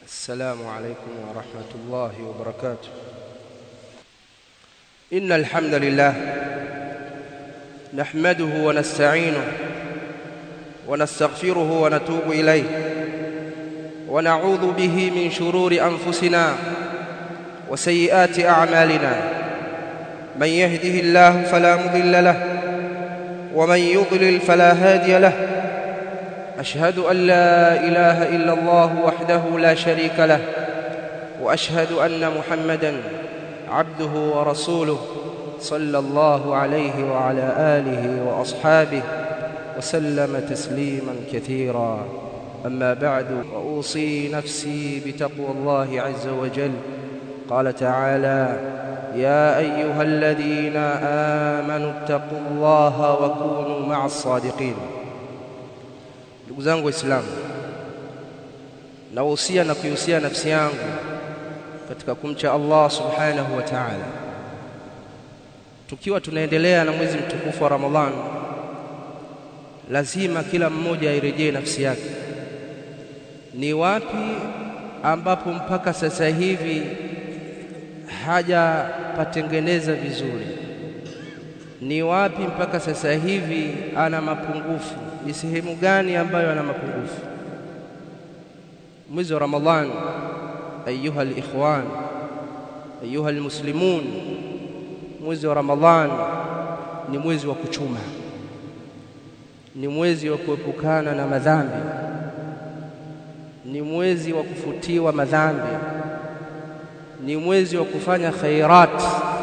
السلام عليكم ورحمة الله وبركاته إن الحمد لله نحمده ونستعينه ونستغفره ونتوب إليه ونعوذ به من شرور أنفسنا وسيئات أعمالنا من يهده الله فلا مضل له ومن يضلل فلا هادي له أشهد أن لا إله إلا الله وحده لا شريك له وأشهد أن محمدًا عبده ورسوله صلى الله عليه وعلى آله وأصحابه وسلم تسليما كثيرا أما بعد وأوصي نفسي بتقوى الله عز وجل قال تعالى يا أيها الذين آمنوا اتقوا الله وكونوا مع الصادقين ndugu zangu waislamu nawahusia na kuihusia nafsi yangu katika kumcha Allah subhanahu wa ta'ala tukiwa tunaendelea na mwezi mtukufu wa Ramadhan lazima kila mmoja airejee nafsi yake ni wapi ambapo mpaka sasa hivi hajapatengeneza vizuri ni wapi mpaka sasa hivi ana mapungufu ni sehemu gani ambayo ana mapungufu mwezi wa Ramadhan ayuha alikhwan ayuha almuslimun mwezi wa Ramadhan ni mwezi wa kuchuma ni mwezi wa kuepukana na madhambi ni mwezi wa kufutiwa madhambi ni mwezi wa kufanya khairat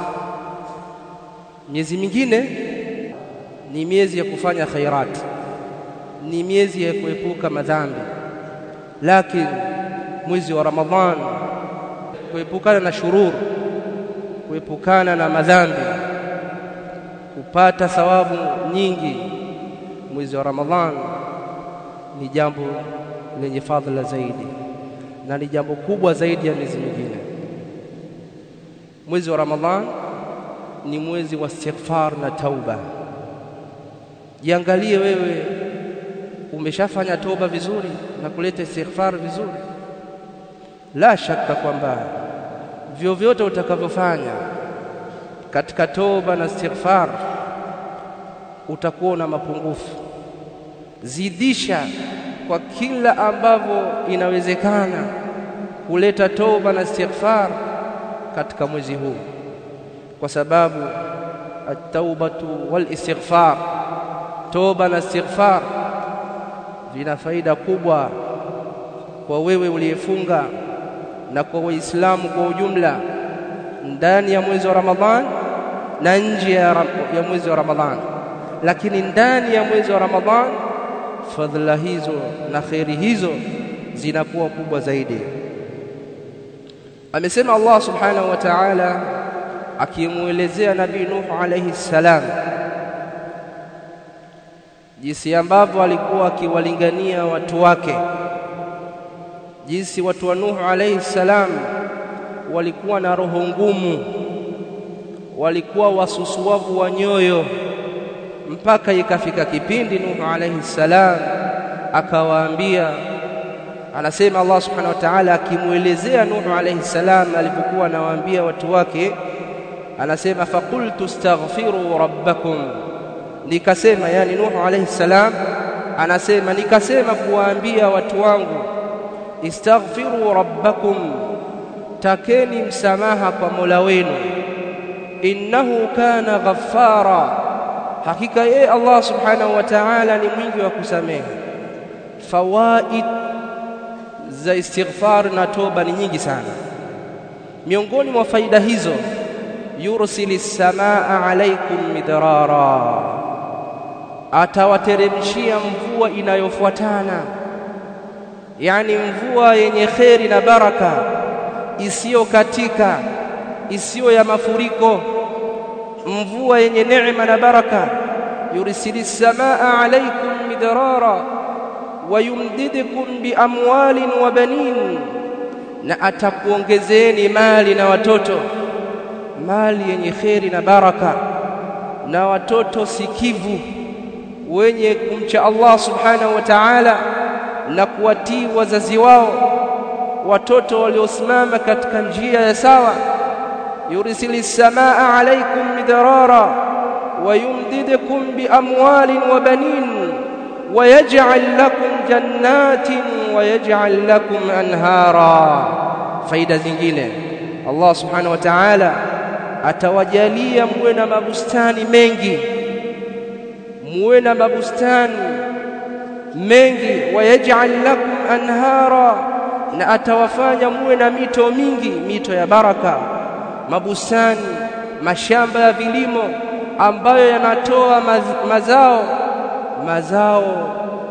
miezi mingine ni miezi ya kufanya khairat ni miezi ya kuepuka madhambi lakini mwezi wa Ramadhan kuepukana na shurur kuepukana na madhambi kupata thawabu nyingi mwezi wa Ramadhan ni jambo lenye fadhila zaidi na ni jambo kubwa zaidi ya miezi mingine mwezi wa Ramadhan ni mwezi wa istighfar na tauba jiangalie wewe umeshafanya toba vizuri na kuleta istighfar vizuri la shaka kwamba vyovyote utakavyofanya katika toba na istighfar utakuwa na mapungufu zidisha kwa kila ambavyo inawezekana kuleta toba na istighfar katika mwezi huu kwa sababu at-taubatu wal istighfar toba na istighfar vina faida kubwa kwa wewe uliyefunga na kwa waislamu kwa ujumla ndani ya mwezi wa Ramadhan na nje ya, ya mwezi wa Ramadhan lakini ndani ya mwezi wa Ramadhan fadhila hizo na khairi hizo zinakuwa kubwa zaidi amesema Allah subhanahu wa ta'ala akimuelezea nabii Nuh alayhi salam jinsi ambavyo alikuwa akiwalingania watu wake jinsi watu wa Nuh alayhi salam walikuwa na roho ngumu walikuwa wasusuavu wa nyoyo mpaka ikafika kipindi Nuh alayhi salam akawaambia anasema Allah subhanahu wa ta'ala akimuelezea Nuh alayhi salam alipokuwa anawaambia watu wake anasema faqultu astaghfiru rabbakum nikasema yani Nuh alayhi salam anasema nikasema kuwaambia watu wangu istaghfiru rabbakum takeni msamaha kwa Mola wenu innahu kana ghaffara hakika yeye Allah subhanahu wa ta'ala ni mwingi wa kusamehe fawaid za istighfar na toba ni nyingi sana miongoni mwa faida hizo yursilis samaa alaikum midrara atawateremshia mvua inayofuatana yani mvua yenye kheri na baraka isiyo katika isiyo ya mafuriko mvua yenye neema na baraka yursilis samaa alaikum midrara wayumdidukum biamwalin wa banin na atakuongezeni mali na watoto mali yenye kheri na baraka na watoto sikivu wenye kumcha Allah subhanahu wa ta'ala na kuwatii wazazi wao watoto waliosimama katika njia ya sawa yursili samaa alaykum midrara ويمددكم بأموال وبنين ويجعل لكم جنات ويجعل لكم أنهارا faida zingine Allah subhanahu wa ta'ala atawajalia muwe na mabustani mengi muwe na mabustani mengi wayaj'al lakum anhara na atawafanya muwe na mito mingi mito ya baraka mabustani mashamba ya vilimo ambayo yanatoa maz, mazao mazao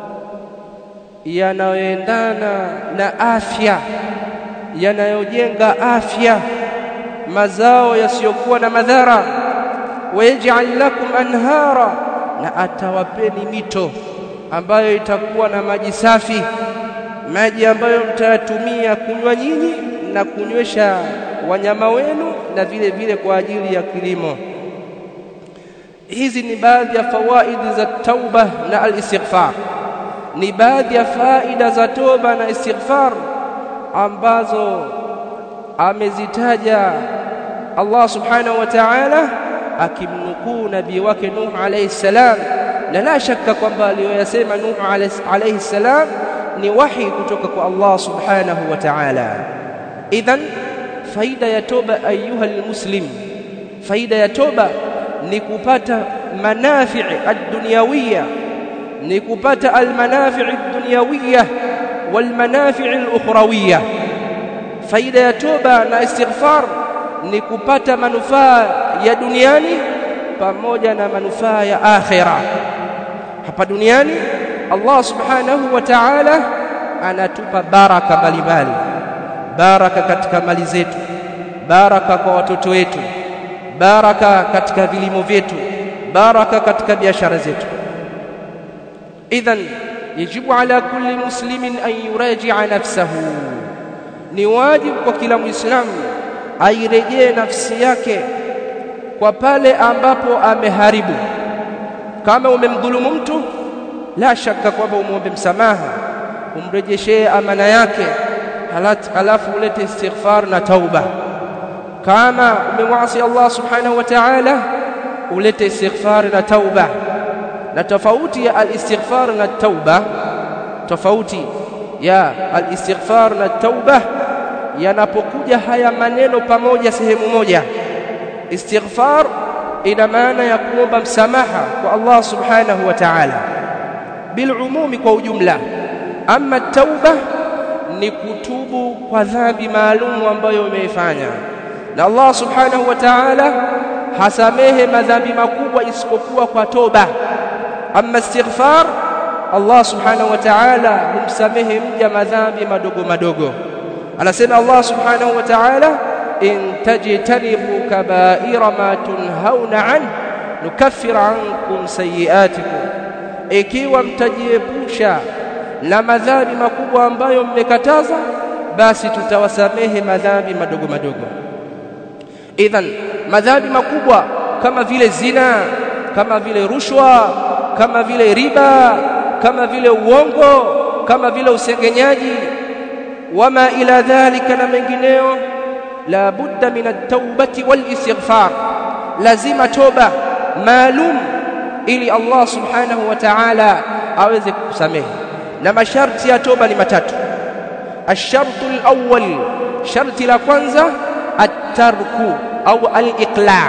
yanayoendana na afya yanayojenga afya mazao yasiyokuwa na madhara wayaj'al lakum anhara na atawapeni mito ambayo itakuwa na maji safi maji ambayo mtayatumia kunywa nyinyi na kunywesha wanyama wenu na vile vile kwa ajili ya kilimo hizi ni baadhi ya fawaidi za tauba na al-istighfar ni baadhi ya faida za toba na istighfar ambazo amezitaja Allah subhanahu wa ta'ala akimnukuu nabii wake Nuh alayhi salam na la shaka kwamba aliyoyasema Nuh alayhi salam ni wahi kutoka kwa Allah subhanahu wa ta'ala idhan faida ya toba ayuha almuslim faida ya toba ni kupata manafi' ad-dunyawiyya ni kupata al-manafi' ad-dunyawiyya wal manafi' al-ukhrawiyya faida ya toba na istighfar ni kupata manufaa ya duniani pamoja na manufaa ya akhira hapa duniani Allah subhanahu wa ta'ala anatupa baraka mbalimbali baraka katika mali zetu baraka kwa watoto wetu baraka katika vilimo vyetu baraka katika biashara zetu idhan yajibu ala kulli muslimin an yuraji'a nafsahu ni wajibu kwa kila muislamu airejee nafsi yake kwa pale ambapo ameharibu kama umemdhulumu mtu la shaka kwamba umwombe msamaha umrejeshee amana yake halafu ulete istighfar na tauba kama umemwasi Allah subhanahu wa ta'ala ulete istighfar na tauba na tofauti ya al-istighfar na tauba tofauti ya al-istighfar na tauba yanapokuja haya maneno pamoja sehemu moja istighfar ina maana ya kuomba msamaha kwa Allah subhanahu wa ta'ala bilumumi kwa ujumla ama tauba ni kutubu kwa dhambi maalum ambayo umeifanya na Allah subhanahu wa ta'ala hasamehe madhambi makubwa isipokuwa kwa toba ama istighfar Allah subhanahu wa ta'ala humsamehe mja madhambi madogo madogo anasema Allah subhanahu wa ta'ala in tajtanibu kaba'ira ma tunhauna an nukaffir ankum sayiatikum ikiwa mtajiepusha na madhambi makubwa ambayo mmekataza basi tutawasamehe madhambi madogo madogo idhan madhambi makubwa kama vile zina kama vile rushwa kama vile riba kama vile uongo kama vile usengenyaji wama ila dhalika na mengineo la budda min at-taubati wal istighfar lazima toba maalum ili Allah subhanahu wa ta'ala aweze kukusamehe na masharti ya toba ni matatu الشرط الأول شرط la kwanza at-tarku au al-iqla'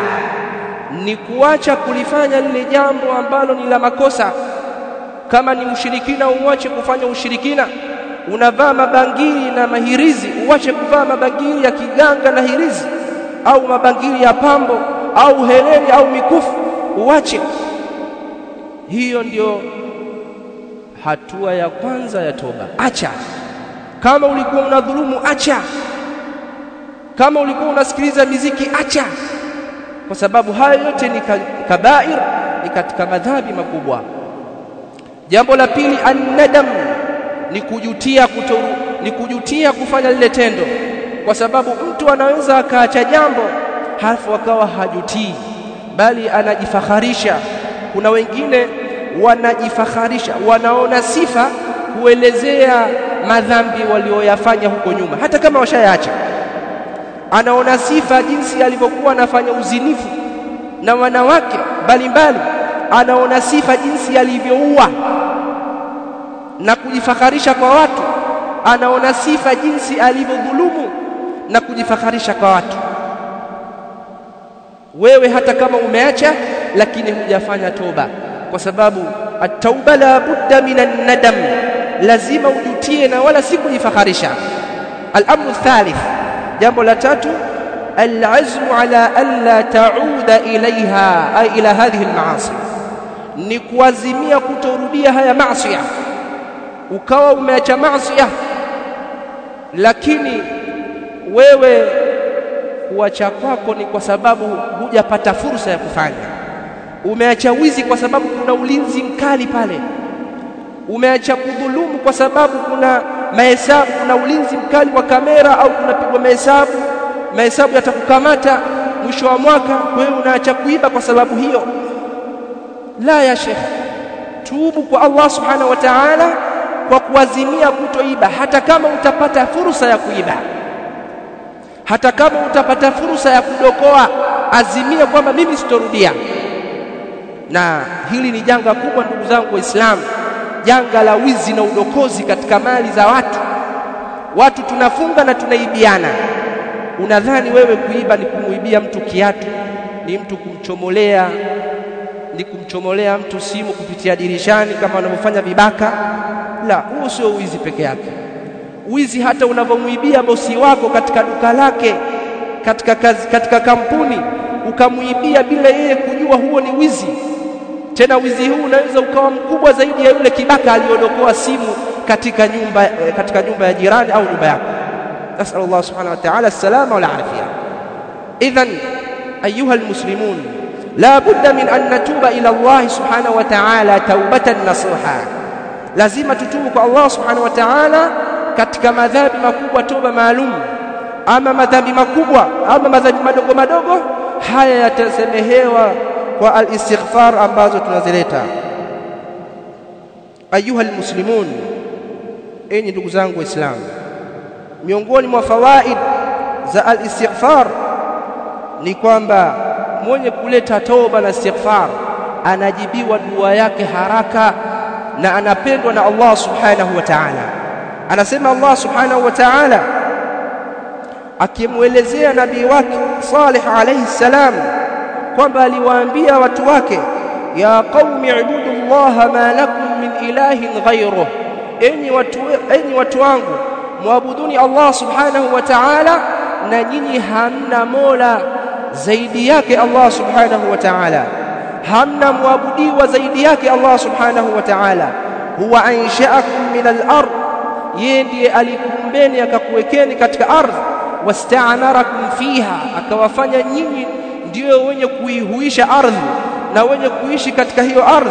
ni kuacha kulifanya lile jambo ambalo ni la makosa kama ni ushirikina uache kufanya ushirikina unavaa mabangili na mahirizi uache kuvaa mabangili ya kiganga na hirizi au mabangili ya pambo au heleni au mikufu uache hiyo ndio hatua ya kwanza ya toba acha kama ulikuwa unadhulumu acha kama ulikuwa unasikiliza miziki acha kwa sababu hayo yote ni kabair ni katika madhambi makubwa jambo la pili annadam ni kujutia kutoru, ni kujutia kufanya lile tendo kwa sababu mtu anaweza akaacha jambo halafu akawa hajutii bali anajifakharisha kuna wengine wanajifakharisha wanaona sifa kuelezea madhambi walioyafanya huko nyuma hata kama washayaacha anaona sifa jinsi alivyokuwa anafanya uzinifu na wanawake mbalimbali anaona sifa jinsi alivyoua na kujifakharisha kwa watu anaona sifa jinsi alivyodhulumu na kujifakharisha kwa watu wewe hata kama umeacha lakini hujafanya toba kwa sababu at-tauba la budda minan nadam lazima ujutie na wala si kujifakharisha al-amru thalith jambo la tatu al-azmu ala alla ta'uda ilaiha ay ila hadhihi al-ma'asi ni kuazimia kutorudia haya maasi ukawa umeacha maasi lakini wewe kuacha kwako ni kwa sababu hujapata fursa ya kufanya umeacha wizi kwa sababu kuna ulinzi mkali pale umeacha kudhulumu kwa sababu kuna mahesabu kuna ulinzi mkali wa kamera au kunapigwa mahesabu mahesabu yatakukamata mwisho wa mwaka wewe unaacha kuiba kwa sababu hiyo la ya shekh tubu kwa Allah subhanahu wa ta'ala kwa kuazimia kutoiba hata kama utapata fursa ya kuiba hata kama utapata fursa ya kudokoa azimia kwamba mimi sitorudia na hili ni janga kubwa ndugu zangu waislamu janga la wizi na udokozi katika mali za watu watu tunafunga na tunaibiana unadhani wewe kuiba ni kumuibia mtu kiatu ni mtu kumchomolea ni kumchomolea mtu simu kupitia dirishani kama wanavyofanya vibaka la huo sio wizi peke yake wizi hata unavyomuibia bosi wako katika duka lake katika kazi, katika kampuni ukamuibia bila yeye kujua huo ni wizi tena wizi huu unaweza ukawa mkubwa zaidi ya yule kibaka aliyodokoa simu katika nyumba katika nyumba ya jirani au nyumba yako nasal Allah subhanahu wa ta'ala salama wal afia idhan ayuha almuslimun la budda min an natuba ila Allah subhanahu wa ta'ala taubatan nasuha lazima tutubu kwa Allah subhanahu wa ta'ala katika madhambi makubwa toba maalum ama madhambi makubwa ama madhambi madogo madogo haya yatasemehewa kwa al-istighfar ambazo tunazileta ayuha almuslimun enyi ndugu zangu waislamu miongoni mwa fawaid za al-istighfar ni kwamba mwenye kuleta toba na istighfar anajibiwa dua yake haraka na anapendwa na Allah subhanahu wa ta'ala anasema Allah subhanahu wa ta'ala akimwelezea nabii wake Salih alayhi salam kwamba aliwaambia watu wake ya qaumi ibudu Allah ma lakum min ilahin ghayruh enyi watu enyi watu wangu muabuduni Allah subhanahu wa ta'ala na nyinyi hamna mola zaidi yake Allah subhanahu wa ta'ala hamna muabudiwa zaidi yake Allah subhanahu wa ta'ala huwa ansha'akum min al-ard yeye ndiye alikumbeni akakuwekeni katika ardhi wasta'marakum fiha akawafanya nyinyi ndio wenye kuihuisha ardhi na wenye kuishi katika hiyo ardhi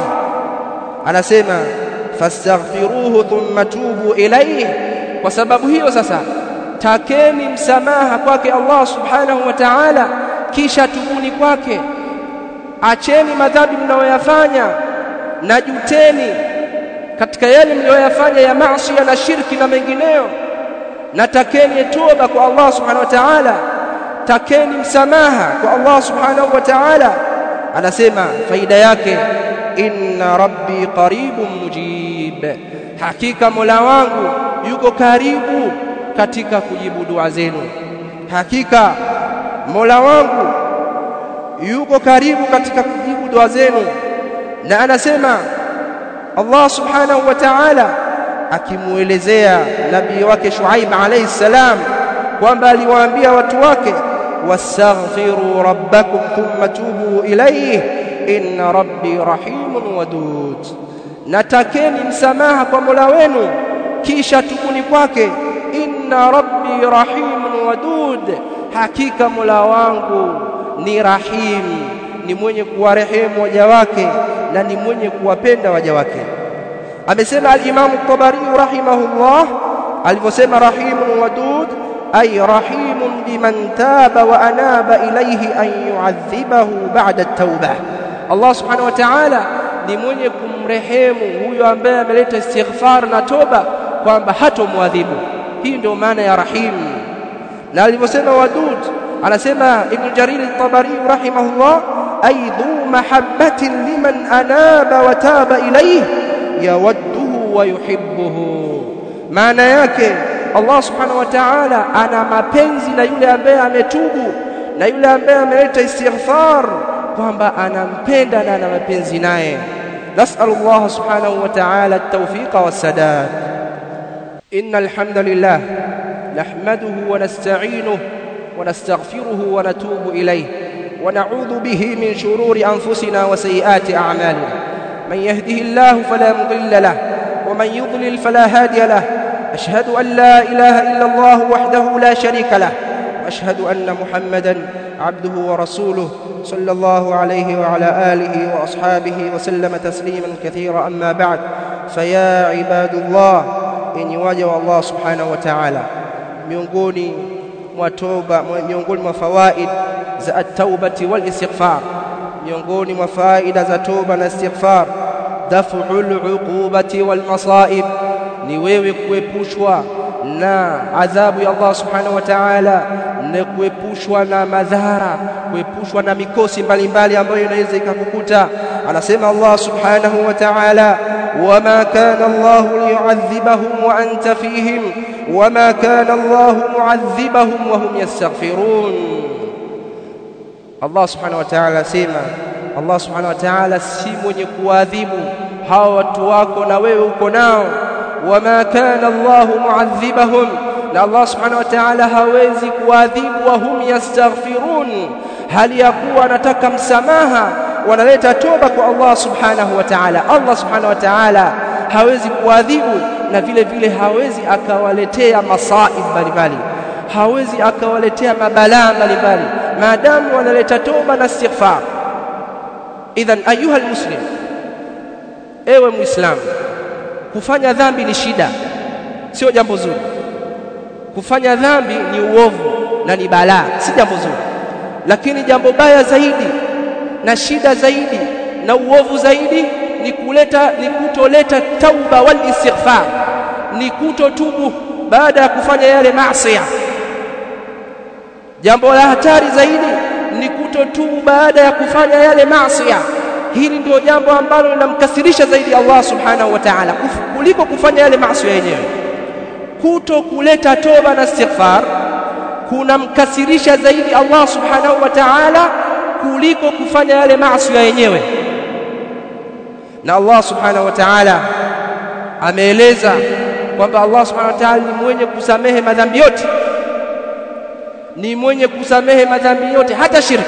anasema fastaghfiruhu thumma tubu ilayhi kwa sababu hiyo sasa takeni msamaha kwake Allah subhanahu wa ta'ala kisha tubuni kwake acheni madhambi mnayoyafanya na juteni katika yale mliyoyafanya ya maasi na shirki na mengineyo na takeni toba kwa Allah subhanahu wa ta'ala takeni msamaha kwa Allah subhanahu wa ta'ala anasema faida yake inna rabbi qaribun mujib hakika mola wangu yuko karibu katika kujibu dua zenu hakika mola wangu yuko karibu katika kujibu dua zenu na anasema Allah subhanahu wa ta'ala akimuelezea nabii wake Shuaib alayhi salam kwamba aliwaambia watu wake wastaghfiru rabbakum thumma tubu ilayhi inna rabbi rahimun wadud natakeni msamaha kwa Mola wenu kisha tubuni kwake inna rabbi rahimun wadud hakika Mola wangu ni rahim ni mwenye kuwarehemu waja wake na ni mwenye kuwapenda waja wake amesema al-Imam at-Tabari rahimahullah alivyosema rahimun wadud ay rahimun biman taba wa anaba ilayhi an yu'adhibahu ba'da at-taubah Allah subhanahu wa ta'ala ni mwenye kumrehemu huyo ambaye ameleta istighfar na toba kwamba hatomwadhibu hii ndio maana ya rahim na alivyosema wadud anasema ibn jarir at-tabari rahimahullah ay dhu mahabbatin liman anaba wa taba ilayhi yawadduhu wa yuhibbuhu maana yake Allah subhanahu wa ta'ala ana mapenzi na yule ambaye ametubu na yule ambaye ameleta istighfar kwamba anampenda na ana mapenzi naye nas'alu Allah subhanahu wa ta'ala at-tawfiqa was-sadad innal hamdalillah nahmaduhu wa nasta'inuhu wa nastaghfiruhu wa natubu ilayhi wa na'udhu bihi min shururi anfusina wa sayyiati a'malina من يهده الله فلا مضل له ومن يضلل فلا هادي له أشهد أن لا إله إلا الله وحده لا شريك له وأشهد أن محمدا عبده ورسوله صلى الله عليه وعلى آله وأصحابه وسلم تسليما كثيرا أما بعد فيا عباد الله إن يواجه الله سبحانه وتعالى miongoni mwa toba miongoni mwa fawaid za at-taubati wal istighfar miongoni mwa faida za toba na istighfar daf'ul uqubati wal masaib ni wewe kuepushwa na adhabu ya Allah subhanahu wa ta'ala na kuepushwa na madhara kuepushwa na mikosi mbalimbali ambayo inaweza ikakukuta anasema Allah subhanahu wa ta'ala wama kana Allah liyu'adhibahum wa anta fihim wama kana Allah mu'adhibahum wa hum yastaghfirun Allah subhanahu wa ta'ala asema Allah subhanahu wa ta'ala si mwenye kuadhibu hawa watu wako na wewe uko nao wama kana Allah muadhibahum na Allah subhanahu wa ta'ala hawezi kuadhibu wa hum yastaghfirun hali ya kuwa anataka msamaha wanaleta toba kwa Allah subhanahu wa ta'ala Allah subhanahu wa ta'ala hawezi kuadhibu na vile vile hawezi akawaletea masaib mbalimbali hawezi akawaletea mabalaa mbalimbali maadamu wanaleta toba na istighfar idhan ayuha almuslim ewe muislamu kufanya dhambi ni shida sio jambo zuri kufanya dhambi ni uovu na ni balaa si jambo zuri lakini jambo baya zaidi na shida zaidi na uovu zaidi ni kuleta ni kutoleta tauba wal istighfar ni kutotubu baada ya kufanya yale maasi jambo la hatari zaidi ni kutotubu baada ya kufanya yale maasi hili ndio jambo ambalo linamkasirisha zaidi Allah subhanahu wa ta'ala kuliko kufanya yale maasi yenyewe kuto kuleta toba na istighfar kunamkasirisha zaidi Allah subhanahu wa ta'ala kuliko kufanya yale maasi yenyewe na Allah subhanahu wa ta'ala ameeleza kwamba Allah subhanahu wa ta'ala ni mwenye kusamehe madhambi yote ni mwenye kusamehe madhambi yote hata shirki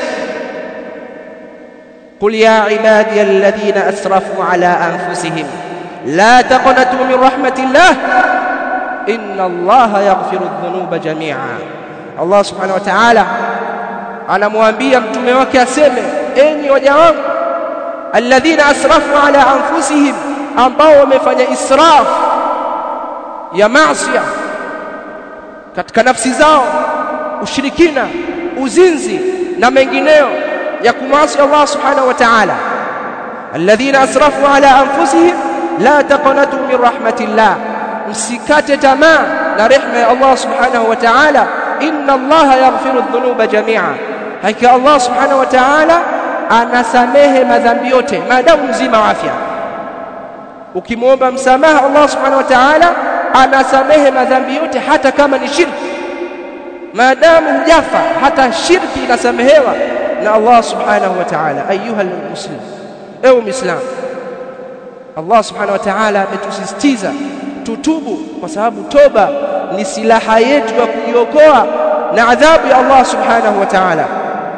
قل يا عبادي الذين أسرفوا على أنفسهم لا تقنطوا من رحمة الله إن الله يغفر الذنوب جميعا الله سبحانه وتعالى anamwambia mtume wake aseme enyi waja wangu alladhina asrafu ala anfusihim ambao wamefanya israf ya maasi katika nafsi zao ushirikina uzinzi na mengineyo ya kumasi Allah subhanahu wa ta'ala alladhina asrafu ala anfusihim la taqnatu min rahmatillah msikate tamaa na rehema ya Allah subhanahu wa ta'ala inna Allah yaghfiru dhunuba jami'a hakika Allah subhanahu wa ta'ala anasamehe madhambi yote maadamu mzima wa afya ukimwomba msamaha Allah subhanahu wa ta'ala anasamehe madhambi yote hata kama ni shirki maadamu hujafa hata shirki inasamehewa na Allah subhanahu wa ta'ala ayuha almuslim ewe muislam Allah subhanahu wa ta'ala ametusisitiza tutubu kwa sababu toba ni silaha yetu ya kujiokoa na adhabu ya Allah subhanahu wa ta'ala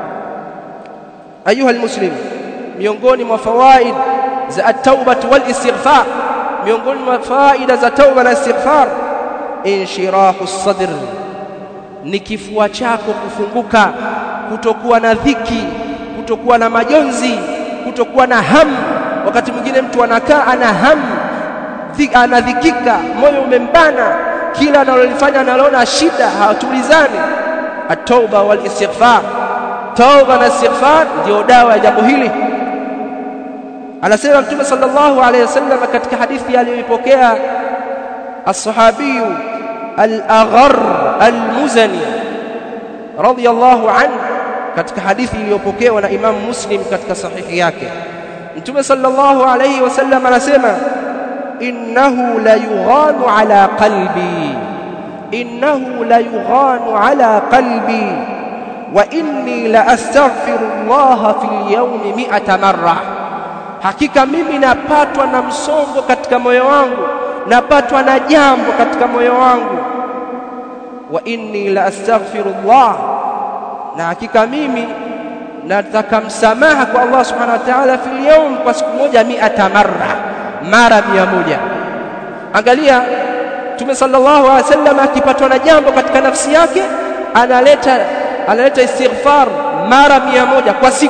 ayuha almuslim miongoni mwa fawaid za at-tauba wal istighfar miongoni mwa faida za tauba na istighfar inshirahu as-sadr ni kifua chako kufunguka kutokuwa na dhiki kutokuwa na majonzi kutokuwa na hamu wakati mwingine mtu anakaa ana hamu anadhikika moyo umembana kila analolifanya analoona shida hatulizani at-tauba wal istighfar tauba na istighfar ndio dawa ya jambo hili anasema mtume sallallahu alayhi wasallam katika hadithi aliyoipokea الصحابي الأغر المزني رضي الله عنه katika hadithi iliyopokewa na Imam Muslim katika sahihi yake Mtume sallallahu alayhi wasallam anasema innahu la yughanu ala qalbi innahu la yughanu ala qalbi wa inni la astaghfirullah fil yawmi mi'ata marra hakika mimi napatwa na msongo katika moyo wangu napatwa na jambo katika moyo wangu wa inni la astaghfirullah na hakika mimi nataka msamaha kwa Allah subhanahu wa ta'ala fil yawm kwa siku moja mi'ata marra mara mia moja angalia Mtume sallallahu alaihi wasallam akipatwa na jambo katika nafsi yake analeta analeta istighfar mara mia moja kwa siku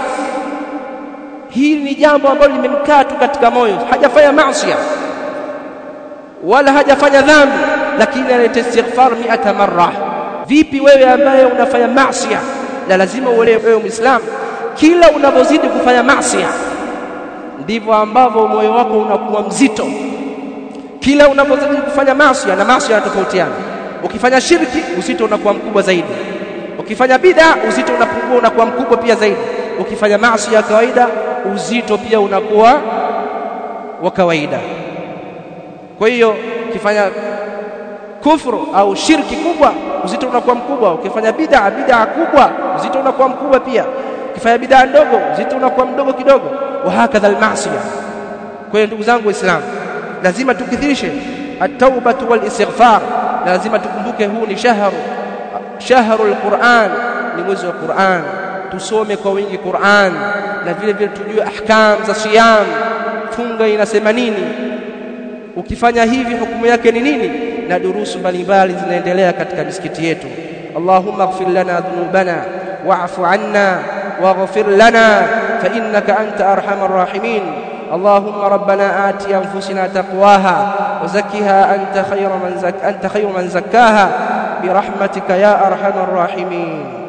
hili ni jambo ambalo limemkaa tu katika moyo hajafanya maasi wala hajafanya dhambi lakini analeta istighfar mi'ata marra vipi wewe ambaye unafanya maasi na lazima uelewe wewe muislamu kila unapozidi kufanya maasi ndivyo ambavyo moyo wako unakuwa mzito kila unapozidi kufanya maasi na maasi yanatofautiana ukifanya shirki uzito unakuwa mkubwa zaidi ukifanya bid'a uzito unapungua unakuwa mkubwa pia zaidi ukifanya maasi ya kawaida uzito pia unakuwa wa kawaida kwa hiyo ukifanya kufru au shirki kubwa uzito unakuwa mkubwa ukifanya bid'a bid'a kubwa uzito unakuwa mkubwa pia ukifanya bid'a ndogo uzito unakuwa mdogo kidogo wa hakadha almaasiya kwa hiyo ndugu zangu waislamu lazima tukithirishe at-taubatu wal istighfar na lazima tukumbuke huu ni shahru shahrul Qur'an ni mwezi wa Qur'an tusome kwa wingi Qur'an na vile vile tujue ahkam za siyam funga inasema nini ukifanya hivi hukumu yake ni nini na durusu mbalimbali zinaendelea katika misikiti yetu Allahumma ighfir lana dhunubana wa'fu 'anna waghfir lana fa innaka anta arhamar rahimin اللهم ربنا آت أنفسنا تقواها وزكها أنت خير من زك أنت خير من زكاها برحمتك يا أرحم الراحمين